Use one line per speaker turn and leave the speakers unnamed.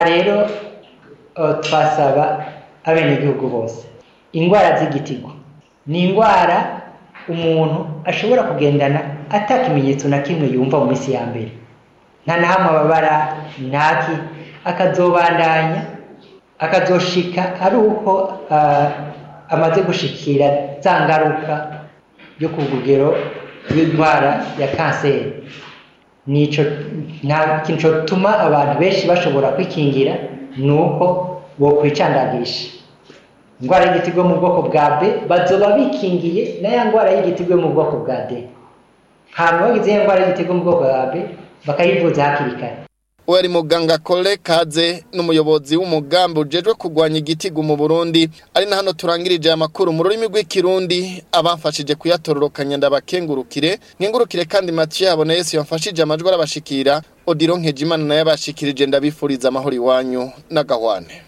rero eh, twasaba abenegihugu bose indwara z'igitigo ni indwara umuntu ashobora kugendana ata kimenyetso na kimwe yumva mu minsi ya mbere nta na hamwe ababara ntaki akazobandanya akazoshika ari uko ah, amaze gushikira za ngaruka yo ku rugero rw'indwara ya kanseri nico nta kintu cyotuma abantu benshi bashobora kwikingira ni uko bokwicandagisha indwara y'igitigo mu bwoko bwa b bazoba bikingiye na ya ndwara y'igitigo yo mu bwoko bwa d hanyuma bagize ya ndwara y'igitigo mu bwoko bwa b bakayivuza hakiri kare
uwo ari muganga Kole Kaze n'umuyobozi w'umugambi ujejwe kurwanya igitigu mu Burundi ari na hano turangirije amakuru mu rurimi rw'ikirundi abamfashije kuyatororokanya ndabakengurukire nkengurukire kandi Mathieu yabona Yesu yamfashije amajwi arabashikira Odiro Nkejimana naye abashikirije ndabifuriza amahoro iwanyu n'agahwane